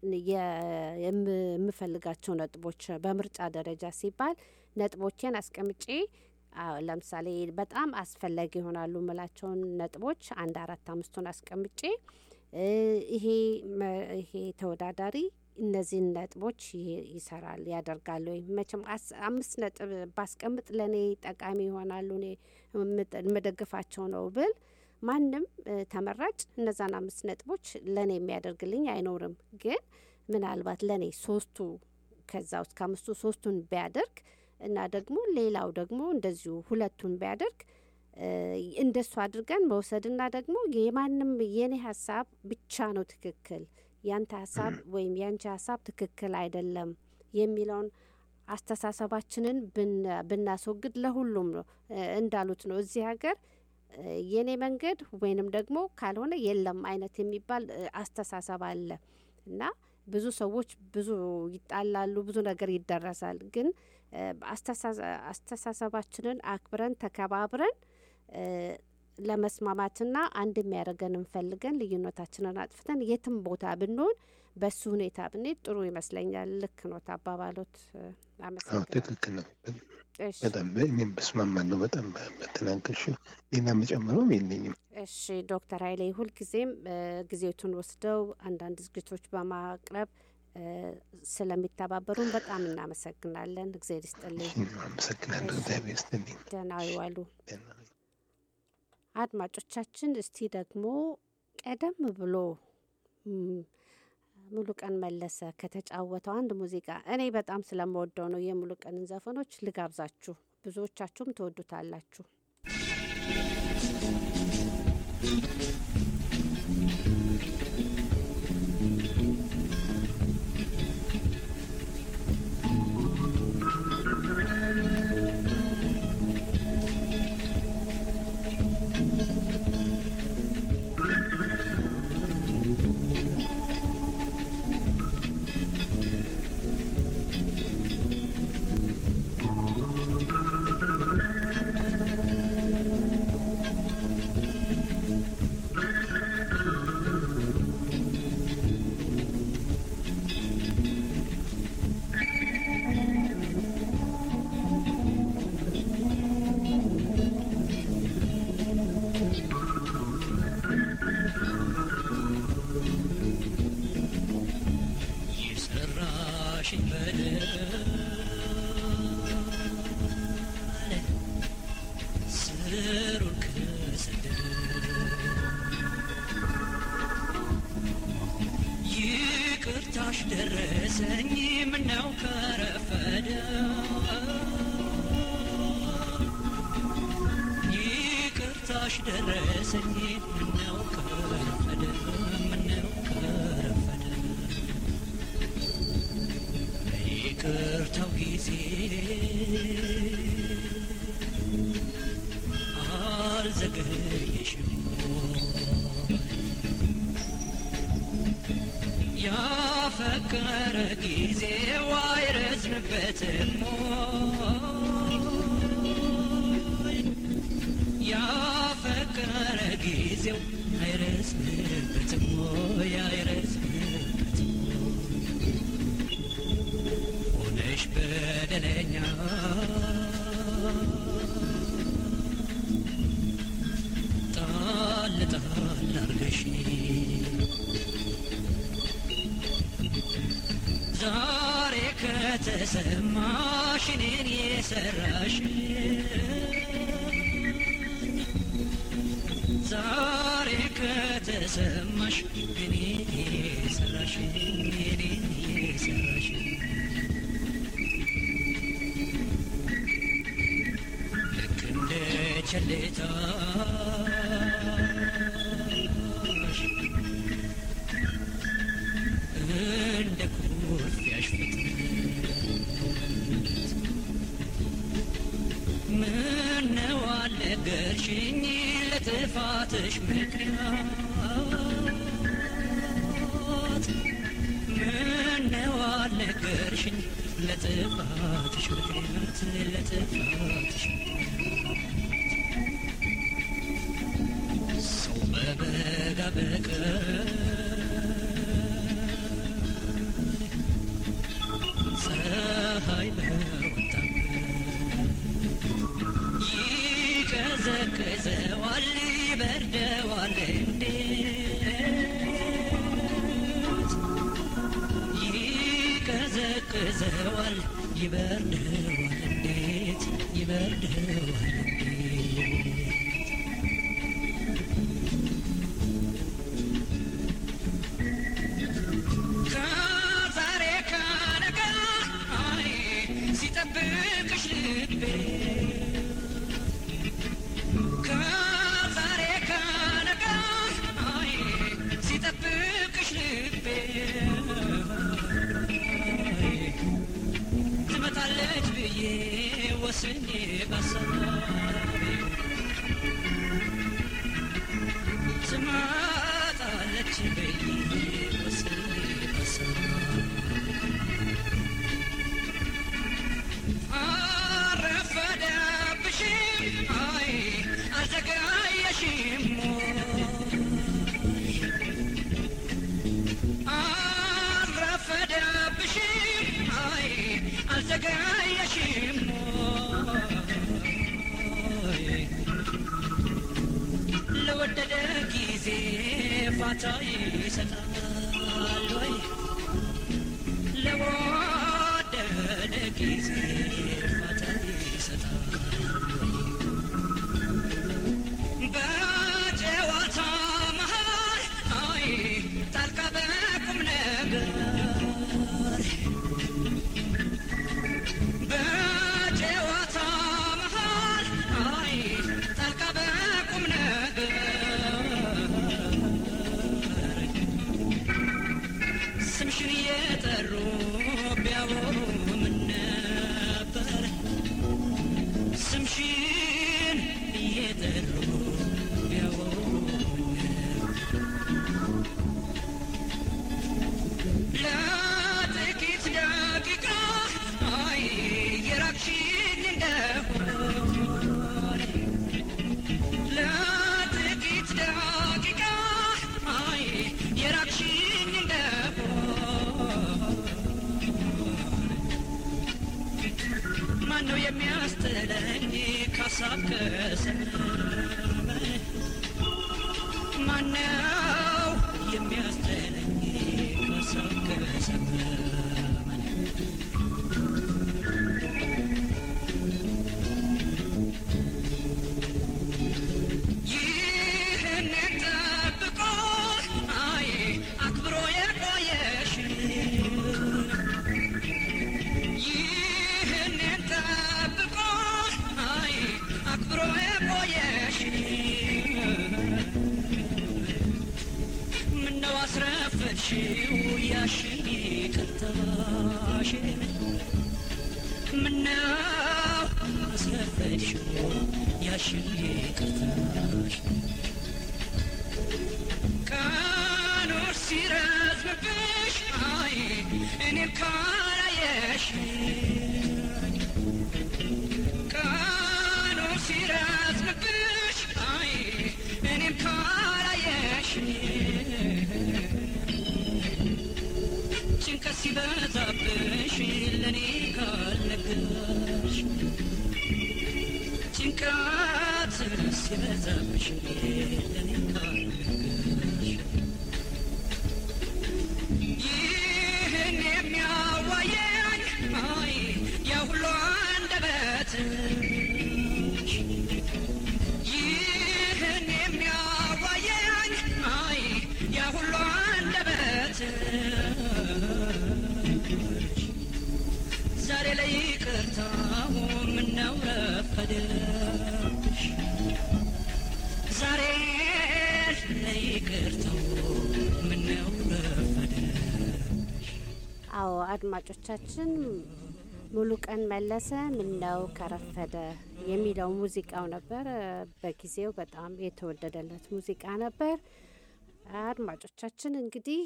የ- የም- የምፈልጋቸው ነጥቦች በምርጫ ደረጃ ሲባል ነጥቦቼን አስቀምጬ አዎ፣ ለምሳሌ በጣም አስፈላጊ ይሆናሉ የምላቸውን ነጥቦች አንድ አራት አምስቱን አስቀምጬ እ፣ ይሄ መ- ይሄ ተወዳዳሪ እነዚህን ነጥቦች ይ- ይሰራል ያደርጋል ወይ መቼም አስ- አምስት ነጥብ ባስቀምጥ ለእኔ ጠቃሚ ይሆናሉ እኔ የምጠ- የምደግፋቸው ነው ብል ማንም እ፣ ተመራጭ እነዛን አምስት ነጥቦች ለእኔ የሚያደርግልኝ አይኖርም። ግን ምናልባት ለእኔ ሶስቱ ከዛ ውስጥ ከአምስቱ ሶስቱን ቢያደርግ እና ደግሞ ሌላው ደግሞ እንደዚሁ ሁለቱን ቢያደርግ እ፣ እንደሱ አድርገን መውሰድና ደግሞ የማንም የኔ ሀሳብ ብቻ ነው ትክክል ያንተ ሀሳብ ወይም ያንቺ ሀሳብ ትክክል አይደለም የሚለውን አስተሳሰባችንን ብን- ብናስወግድ ለሁሉም ነው እ፣ እንዳሉት ነው እዚህ ሀገር እ፣ የኔ መንገድ ወይንም ደግሞ ካልሆነ የለም አይነት የሚባል እ፣ አስተሳሰብ አለ እና ብዙ ሰዎች ብዙ ይጣላሉ፣ ብዙ ነገር ይደረሳል። ግን እ፣ አስተሳሰ- አስተሳሰባችንን አክብረን ተከባብረን እ፣ ለመስማማትና አንድ የሚያደርገንን ፈልገን ልዩነታችንን አጥፍተን የትም ቦታ ብንሆን በሱ ሁኔታ ብንሄድ ጥሩ ይመስለኛል። ልክ ኖት አባባሎት። እ፣ አዎ አመሰግናለሁ። ትክክል ነው። እሺ በጣም እኔም በስማማለሁ። በጣም በተናገርሽው ሌላ መጨመረውም የለኝም። እሺ ዶክተር ኃይሌ ሁልጊዜም እ፣ ጊዜቱን ወስደው አንዳንድ ዝግጅቶች በማቅረብ እ፣ ስለሚተባበሩን በጣም እናመሰግናለን። እግዜር ይስጥልኝ። አመሰግናለሁ። እግዚአብሔር ይስጥልኝ። ደህና ይዋሉ። ደህና አድማጮቻችን እስቲ ደግሞ ቀደም ብሎ ም፣ ሙሉ ቀን መለሰ ከተጫወተው አንድ ሙዚቃ እኔ በጣም ስለምወደው ነው የሙሉ ቀንን ዘፈኖች ልጋብዛችሁ። ብዙዎቻችሁም ትወዱታላችሁ። የሰራሽኝ በደል ስሩን ከሰደደ ይቅርታሽ ደረሰኝ ምነው ከረፈደ ይቅርታሽ ደረሰኝ ምነው ከረፈደ ምነው ከረፈደ ይቅርታው ጊዜ አልዘገየሽም ያፈቀረ ጊዜ አይረዝምበትም ያፈቀረ ጊዜው አይረስምበትም ወይ አይረስምበትም ሆነሽ በደለኛ ጣል ጣል አርገሽ ዛሬ ከተሰማሽ እኔን የሰራሽ ዛሬ ከተሰማሽ እኔን የሰራሽ እኔን የሰራሽ ልክ እንደ ቸልታሽ እንደ ኩርፊያሽ ፍጥነት ምነው አልነገርሽኝ ለጥፋትሽ ምክንያት ምነው አልነገርሽኝ ለጥፋትሽ ምክንያት ለጥፋትሽ ሰው በበጋ በቀር ፀሐይ በወጣበት ይቀዘቅዘዋል ይበርደዋል እንዴት ይቀዘቅዘዋል ይበርደዋል እንዴት ይበርደዋል እንዴት ከዛሬ ከነገ አይ ሲጠብቅሽ ልቤ ከዛሬ ከነገ አይ ሲጠብቅሽ ልቤ አይ ትመጣለች ብዬ ወስኜ በሳቤ ትመጣለች ብዬ ወስኜ በሳቤ አረፈደብሽም አይ አልዘገየሽም አረፈደብሽም አይ አልዘገየሽም ለወደደ ጊዜ ፋታ ይሰጣል ወይ ለወደደ ጊዜ ፋታ ይሰጣል በጨዋታ መሃል አይ ጣልቃ በቁም ነገር በጨዋታ መሃል አይ ጣልቃ በቁም ነገር ስምሽን እየጠሩ ቢያወሩ ምን ነበር ስምሽን እየጠሩ ቢያወሩ ምን ነበር ለጥቂት ደቂቃ አይ የራቅሽኝ እንደሆነ ለጥቂት ደቂቃ አይ የራቅሽኝ እንደሆነ ማነው የሚያስጥለኝ ካሳብ ከሰመመ ማነው የሚያስጥለኝ ካሳብ ከሰመመ ይህንን ጠብቆ አይ አክብሮ የቆየሽ ይህንን ጠብቆ አይ አክብሮ የቆየሽ ምነው አስረፈድሽው ያሽን ይቅርታሽን ምነው አስረፈድሽው ያሽን ይቅርታሽን ቀኖች ሲረዝምብሽ አይ እኔም ካላየሽ ቀኖች ሲረዝምብሽ ጭንቀት ሲበዛብሽ ለኔ ካልነገርሽ ጭንቀት ሲበዛብሽ ለኔ ካልነገርሽ ይህን የሚያዋየኝ አይ የሁሉ አንደበትሽ ይህን የሚያዋየኝ አይ የሁሉ አንደበትሽ ዛሬ ላይ ይቅርታው ምነው ረፈደሽ ዛሬ ላይ ይቅርታው ምነው ረፈደሽ አዎ አድማጮቻችን ሙሉ ቀን መለሰ ምነው ከረፈደ የሚለው ሙዚቃው ነበር። በጊዜው በጣም የተወደደለት ሙዚቃ ነበር። አድማጮቻችን እንግዲህ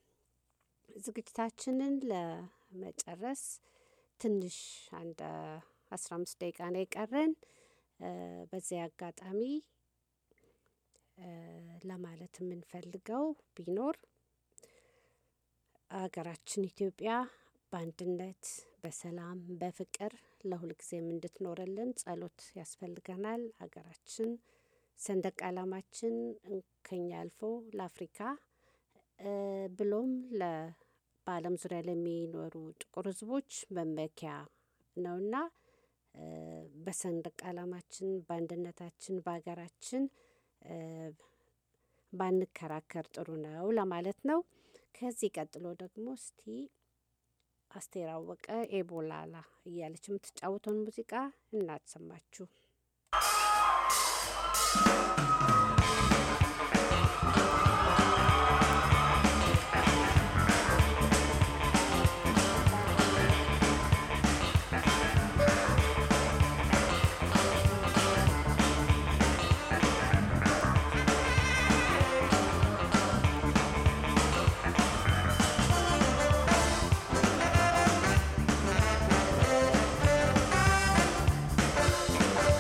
ዝግጅታችንን ለመጨረስ ትንሽ አንድ አስራ አምስት ደቂቃ ነው የቀረን። በዚያ አጋጣሚ ለማለት የምንፈልገው ቢኖር ሀገራችን ኢትዮጵያ በአንድነት በሰላም በፍቅር ለሁልጊዜም እንድትኖርልን ጸሎት ያስፈልገናል። ሀገራችን ሰንደቅ ዓላማችን ከኛ አልፎ ለአፍሪካ ብሎም በዓለም ዙሪያ ለሚኖሩ ጥቁር ሕዝቦች መመኪያ ነውና በሰንደቅ ዓላማችን በአንድነታችን በሀገራችን ባንከራከር ጥሩ ነው ለማለት ነው። ከዚህ ቀጥሎ ደግሞ እስቲ አስቴር አወቀ ኤቦላላ እያለች የምትጫወተውን ሙዚቃ እናሰማችሁ። Thank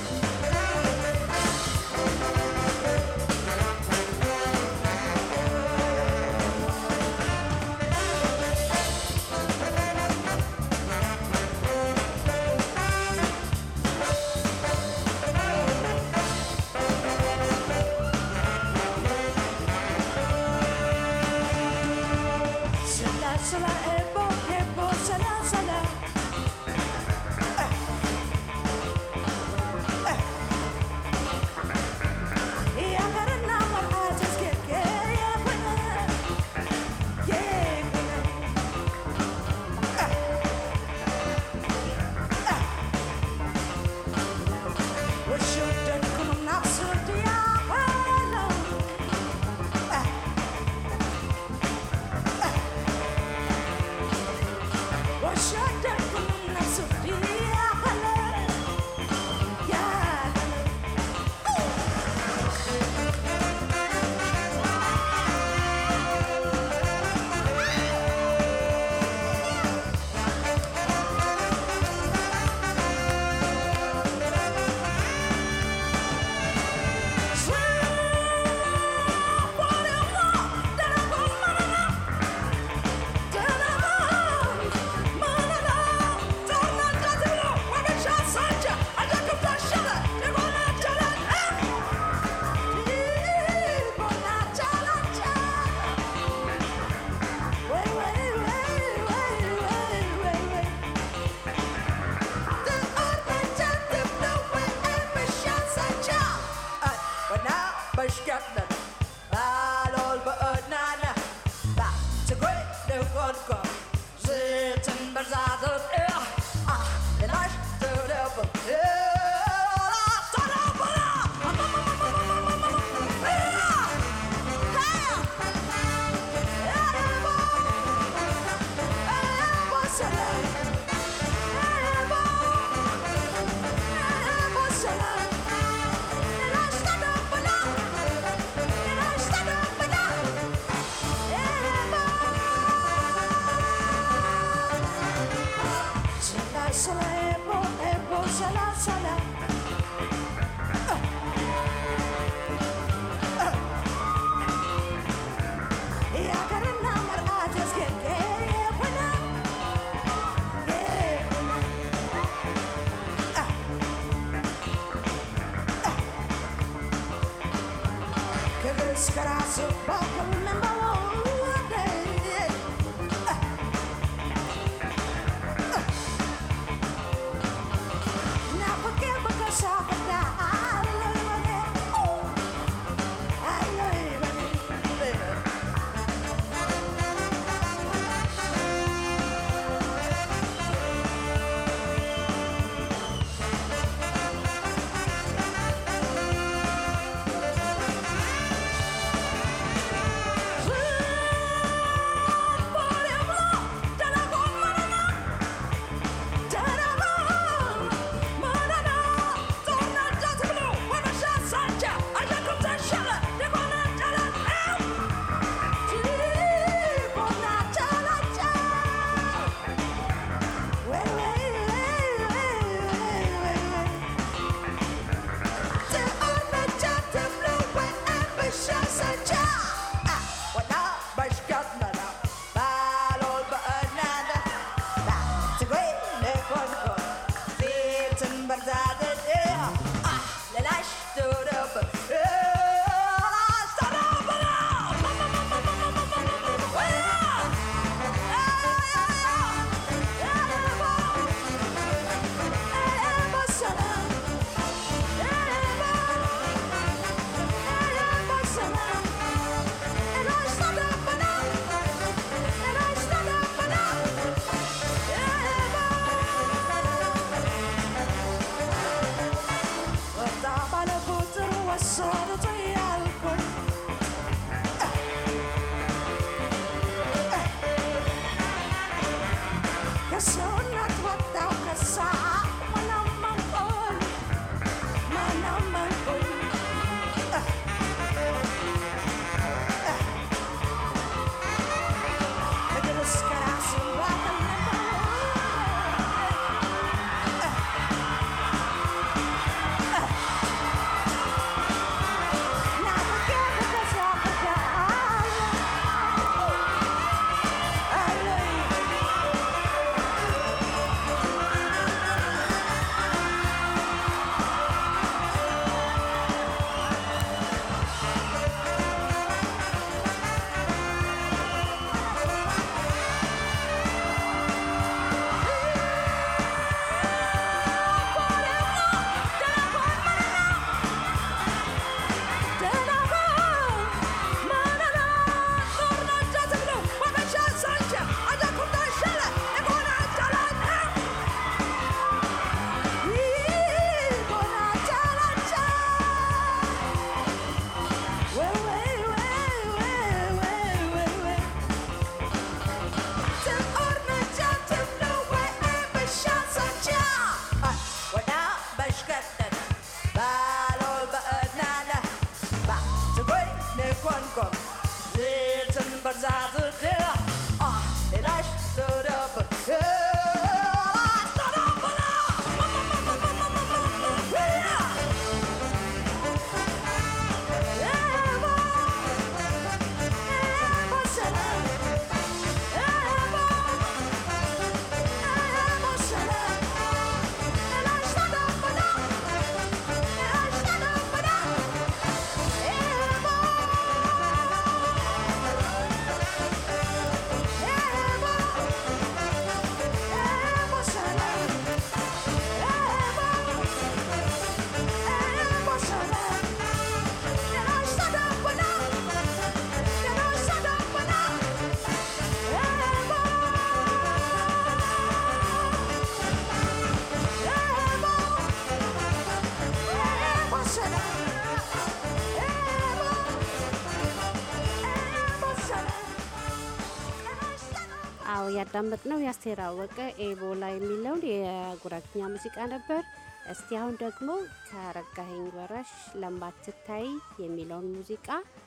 አዎ ያዳመጥነው የአስቴር አወቀ ኤቦላ የሚለውን የጉራግኛ ሙዚቃ ነበር። እስቲ አሁን ደግሞ ከረጋኸኝ በራሽ ለማትታይ የሚለውን ሙዚቃ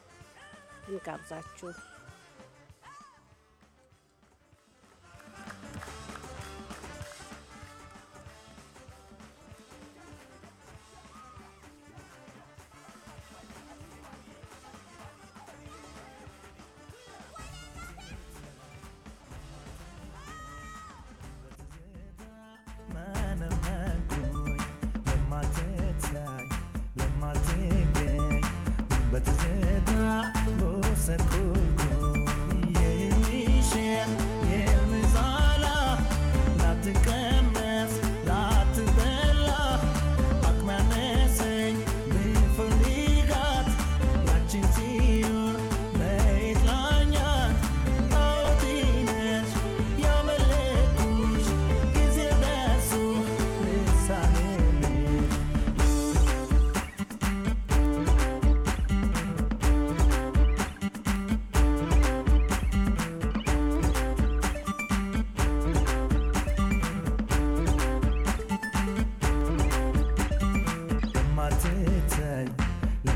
እንጋብዛችሁ። በትዝታ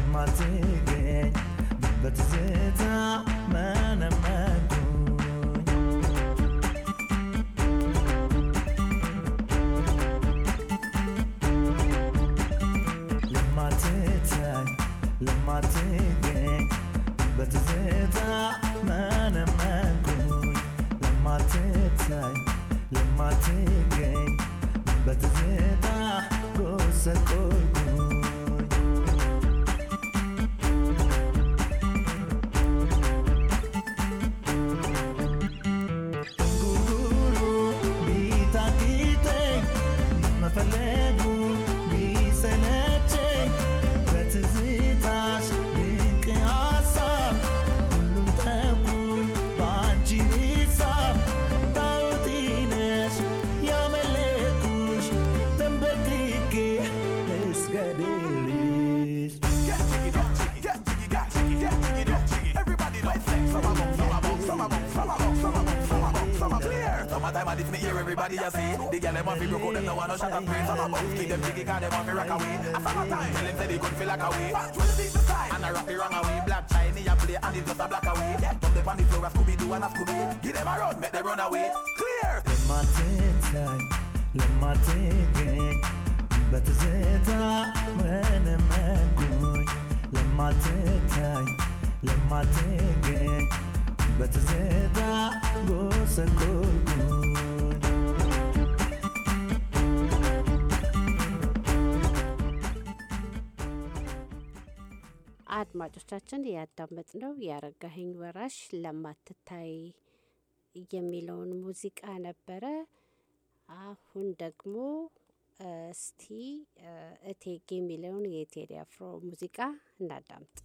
ለማትገኝ በትዝታ መነመንኩኝ ለማትታይ ለማትገኝ በትዝታ መነመንኩኝ ለማትታይ ለማትገኝ በትዝታ ጎሰቆልኩኝ ጉጉሩ ቢታክተኝ መፈለጉ ቢሰለቸኝ በትዝታሽ ድንቅ ሀሳብ ሁሉም ተውኩኝ በአንቺ ሂሳብ ታውቲ ነሽ ያመለኩሽ ተንበርክኬ እስገድልሽ Summertime and it's me hear everybody a see The girl them want fi broke out them no want no shot and pray Some a bounce keep them jiggy cause them want fi rock away A summertime tell them say they could feel like away Twelve feet the side and I rock the wrong away Black shiny a play and it's just a black away Come them on the floor a Scooby-Doo and a Scooby Give them a run make them run away Clear ለማትታይ ለማትገኝ በትዝታ መነመንኩኝ ለማትታይ ለማትገኝ በትዝታ ጎሰቆልኩኝ አድማጮቻችን ያዳመጥነው የአረጋኸኝ ወራሽ ለማትታይ የሚለውን ሙዚቃ ነበረ። አሁን ደግሞ እ፣ እስቲ እ፣ እቴጌ የሚለውን የቴዲ አፍሮ ሙዚቃ እናዳምጥ።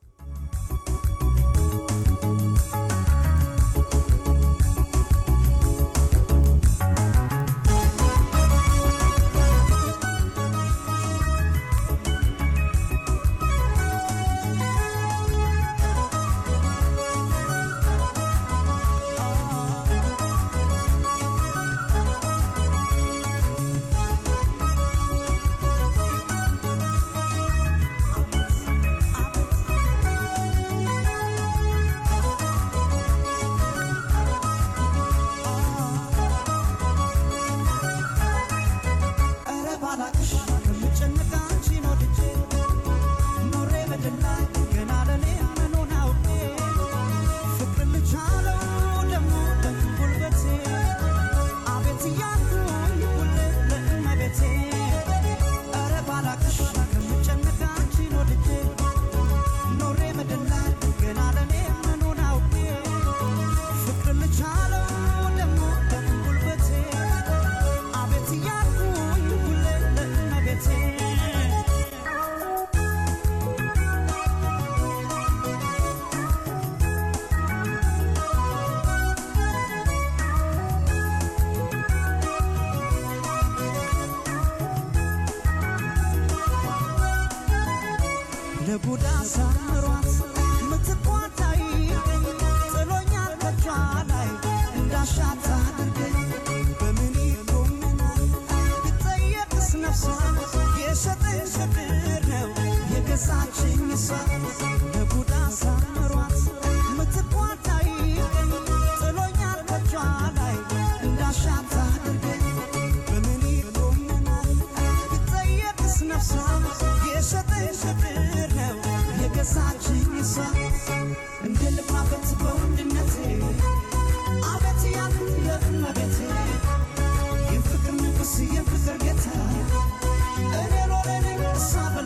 ኧረ ባላቅሽ ከምጨነቅ አንቺን ወድጄ ኖሬ በድል ላይ ገና ለኔ ምኑን አውቄ ፍቅር ልቻለው ደግሞ በጉልበቴ አቤት እያልኩኝ ሁሌ ለእመቤቴ ኧረ ባላቅሽ ከምጨነቅ አንቺን ወድጄ ኖሬ በድል ላይ ገና ለኔ ምኑን አውቄ ፍቅር ልቻለው ደግሞ በጉልበቴ አቤት እያልኩኝ ሁሌ ለእመቤቴ ለጉዳ ሰምሯት ምትቋታ ይገኝ ጥሎኛል ከጇ ላይ እንዳሻት አድርገኝ በምን ይጎመናል ብጠየቅስ ነፍሷ የሸጠኝ ፍቅር ነው የገዛችኝ እሷ ለጉዳ ሰምሯት ምትቋታ ይገኝ ጥሎኛል ከጇ ላይ እንዳሻት አድርገኝ በምን ይጎመናል ብጠየቅስ ነፍሷ የሸጠኝ ፍቅር ነው የገዛችኝ እሷ እንደ ልባበት በወንድ